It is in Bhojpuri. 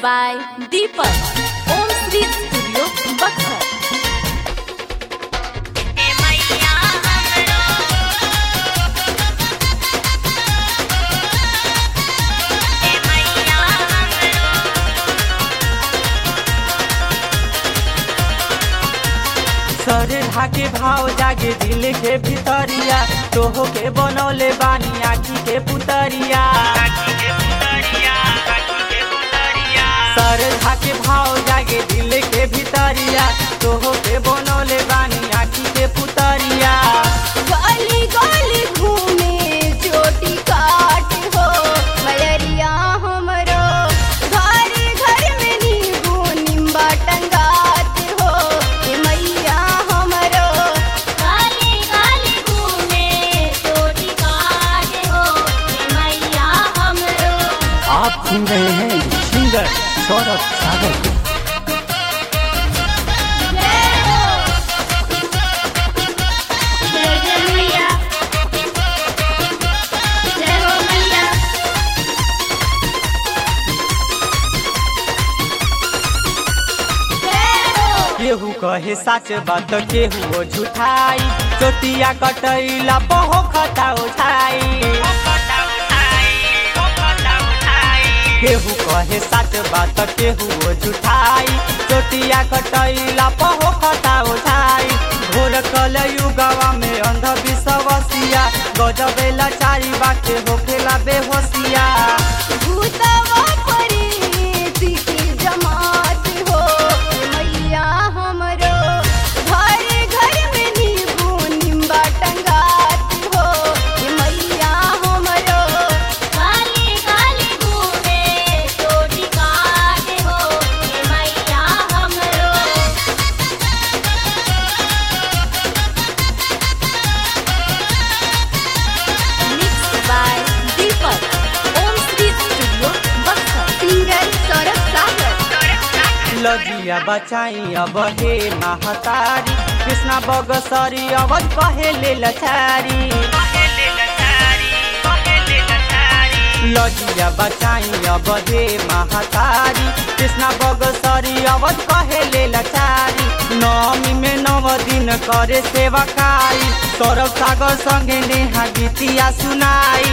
by Deepak. Om Sri Studio, Buxar. सर ढाके भाव जागे दिल के भितरिया तोहो के बनौले बानी आखी के पुतरिया सर ढाके भाव जागे दिल के भितरिया तोहो के बनौले बानी आखी के पुतरिया गली गली घूमे चोटी काट हो मयरिया हमरो घर घर में नींबू निम्बा टंगात हो ये मैया हमरो गली गली घूमे चोटी काट हो ये मैया हमरो आप सुन रहे हैं सिंगर सौरभ सागर को। जय हो जय जय मैया जय हो मैया केहू कहे सच बात केहू झूठाई चोटिया कटैला पहो खता उठाई केहू कहे सच बात केहू झूठाई चोटिया कटैला पहो खता उठाई घोर कल युगवा में अंधविश्वासिया गजबेला चारी बाटे होखेला बेहोसिया भूतवा परी की जमात हो मैया हमरो घर घर में नींबू निम्बा टंगात हो मैया हमरो काली काली घूमे चोटी काट हो मैया हमरो Mixed by Deepak. Om Sri Studio, Buxar. Singer Saurabh Sagar लजिया बचाई अब हे महतारी कृष्णा बगसरी अवध कहेले लचारी लजिया बचाई अब हे महतारी कृष्णा बगसरी अवध कहेले लचारी नवमी में नव दिन करे सेवकाई सौरभ सागर संगे नेहा गीतिया सुनाई